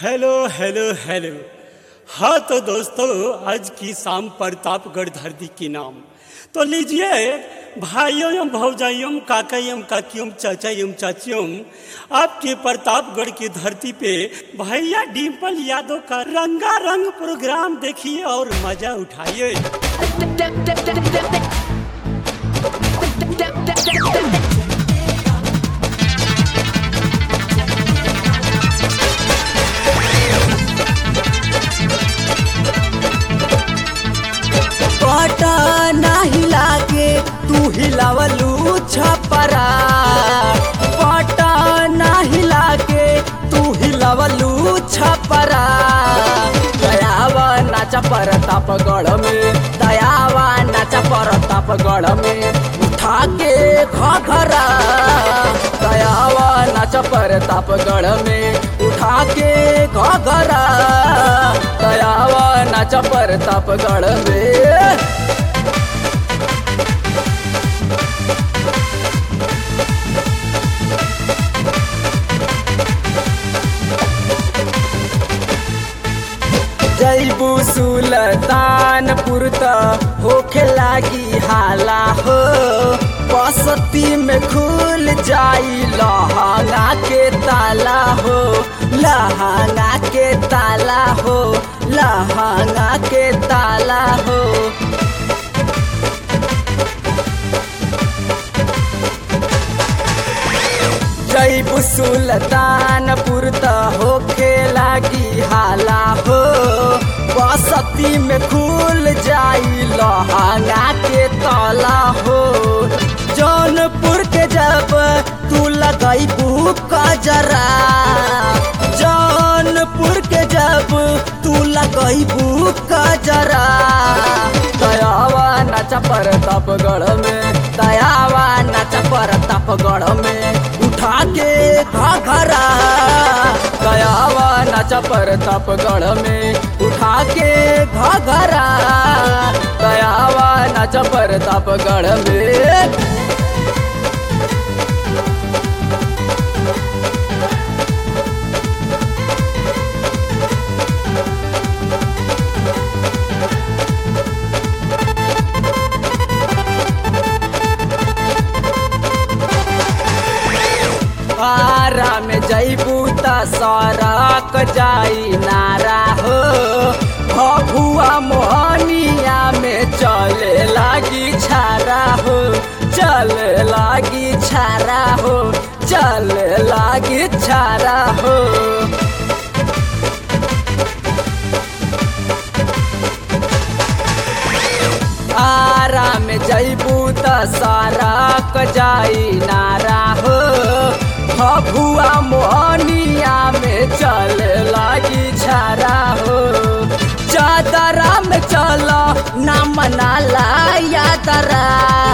hello hello hello हाँ तो दोस्तों आज की शाम प्रतापगढ़ धरती की नाम तो लीजिए भाइयों एवं भौजाइयों काका एवं काकियों चाचा एवं चाचियों आपके प्रतापगढ़ की धरती पे भैया डिम्पल यादव का रंगा रंग प्रोग्राम देखिए और मजा उठाइए पटा नाही लागे तू हिलावलू छपरा पटा नाही लागे तू हिलावलू छपरा दयावा नाचा परतापगढ़ में दयावा नाचा परतापगढ़ में उठा के घघरा दयावा नाचा परतापगढ़ में उठा के घघरा दयावा नाचा परतापगढ़ में जैबू सुल्तानपुर त होखे लागी हाला हो बसती में खुल जाई लहंगा के ताला हो लहंगा के ताला हो लहंगा के ताला हो जैबू सुल्तानपुर त होखे लागी हाला हो बसती में खुल जाई लहंगा के तला हो जौनपुर के जब तू लगैबू कजरा जौनपुर के जब तू लगैबू कजरा दयावा नाचा परतापगढ़ में दयावा नाचा परतापगढ़ में उठा के घघरा दयावा नाचा परतापगढ़ में उठा के घघरा दयावा नाचा परतापगढ़ में आरा में जैबू त सरक जाई नारा हो भभुआ मोहनिया में चले लागी छारा हो चले लागी छारा हो चले लागी छारा हो आरा में जैबू त सरक जाई नारा हो भभुआ मोहनिया में चल लागी छारा हो चादरा में चल ना मनाला यादरा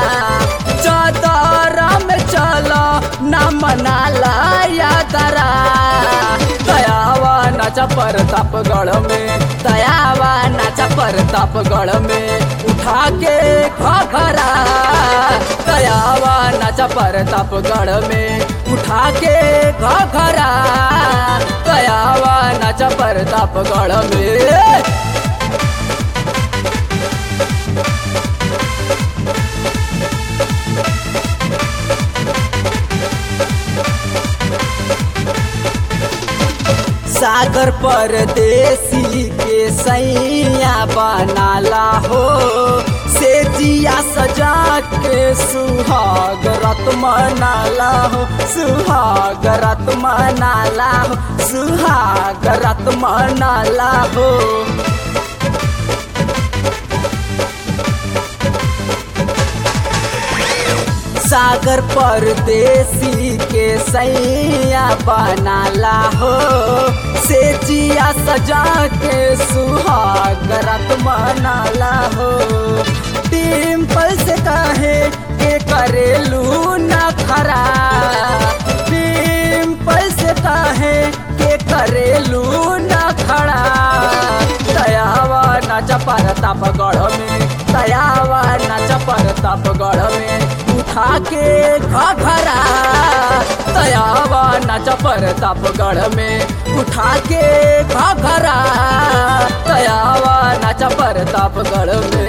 चादरा में चल ना मनाला यादरा दयावा नाचा परतापगढ़ में दयावा नाचा परतापगढ़ में उठा के घघरा दयावा नाचा परतापगढ़ में उठा के घघरा दयावा नाचा परतापगढ़ में सागर परदेसी के सैया बनाला हो से जिया सजा के सुहाग रत मनाला हो सुहाग रत मनाला हो सुहाग रत मनाला हो सागर परदेसी के सैया बनाला हो से जिया सजा के सुहाग रत मनाला हो टिम्पल से कहे के करेलू न खरा टिम्पल से कहे के करेलू न खड़ा दयावा नाचा परतापगढ़ में दयावा नाचा परतापगढ़ में उठा उठा के घघरा तयावा नाच प्रतापगढ़ में उठा के घघरा तयावा नाच प्रतापगढ़ में